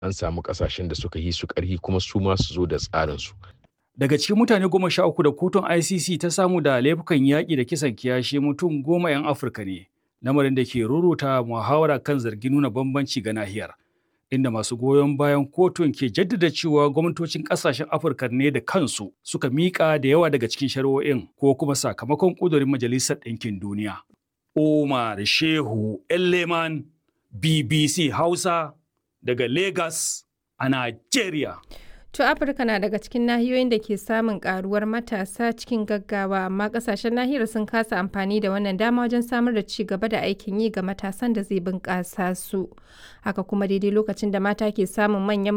an samu ƙasashen da suka yi su ƙarfi kuma su ma su zo da tsarinsu. Daga cikin mutane goma sha uku da kotun ICC ta samu da laifukan yaƙi da kisan kiyashi mutum goma 'yan Afirka ne, lamarin da ke ruruta muhawara kan zargin nuna bambanci ga nahiyar. Inda masu goyon bayan kotun ke jaddada cewa gwamnatocin ƙasashen Afirka ne da kansu suka miƙa da yawa daga cikin shari'o'in ko kuma sakamakon ƙudurin Majalisar Ɗinkin Duniya. Umar Shehu Elleman BBC Hausa daga Lagos a Najeriya. To Afirka na daga cikin nahiyoyin da ke samun karuwar matasa cikin gaggawa amma kasashen nahiyar sun kasa amfani da wannan dama wajen samar da ci gaba da aikin yi ga matasan da zai bunƙasa su. Haka kuma daidai lokacin da mata ke samun manyan